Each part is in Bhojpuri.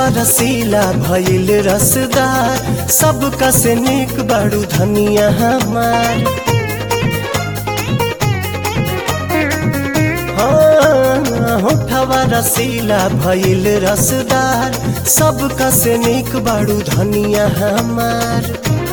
रसीला भइल रसदार सबका से निक बड़ू धनिया हमार हाँ, होठवा रसीला भइल रसदार सबका से निक बड़ू धनिया हमार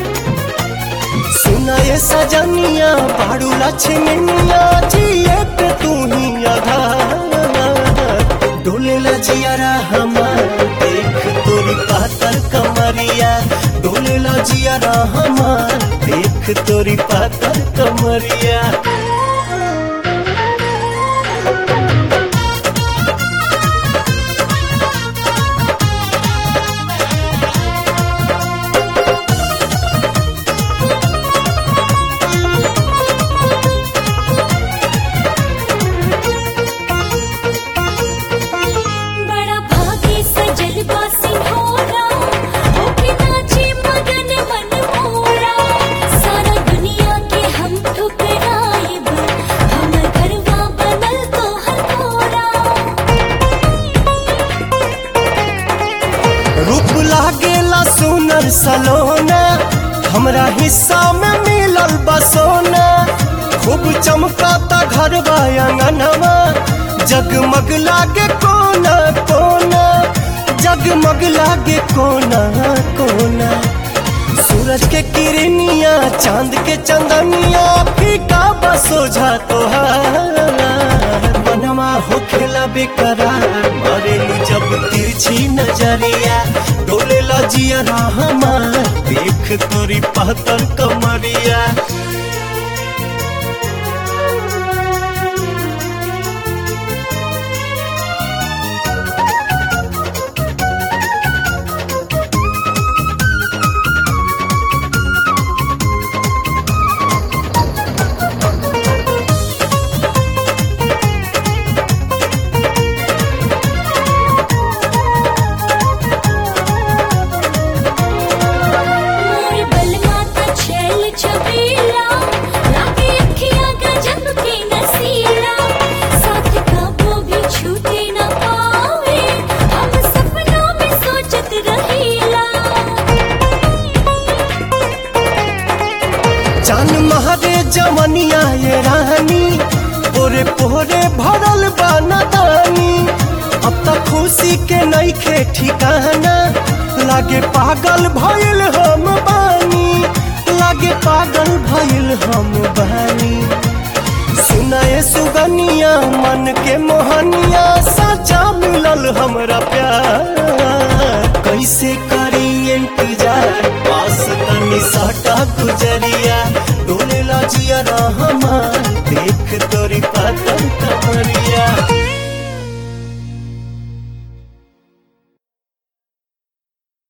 सुनाए सजनिया बाड़ू लक्ष्मनिया जिए पे तू ही आधार डोले लजियारा हमार देख तोरी पातर कमरिया डोले लजियारा हमार देख तोरी पातर कमरिया बड़ा भागी सजल बा सिंहोरा होके नाचे मगन मन मोरा सारा दुनिया के हम ठुकराइब हमर घरवा बनल तोहर कोरा रूप लागेला सुनर सलोना हमरा हिस्सा में मिलल बसोना खूब चमकाता घर अंगनवा जगमग लागे कोना कोना जगमग लागे कोना कोना सूरज के किरनिया चांद के चंदनिया फीका बसोझा तोहार मनवा होखेला बेकरार मरेलू जब तिरछी नजरिया डोले लजिया हमार देख तोरी पहतर कमरिया मोर बलमा का छैल छबीला लागे अखियां गजब के नसीला साथ कबो भी छूटे न पावे हम सपनों में सोचत रहीला चान महारे जमनिया ये रानी पोरे पोरे भरल बानी अब तक खुशी के नईखे ठिकाना लागे पागल भइल हम बानी लागे पागल भइल हम बानी सुनाए सुगनिया मन के मोहनिया सचा मिलल हमरा प्यार कैसे करी इंतजार पास तनी सटा गुजरिया डोले लजिया हमार देख तोरी पात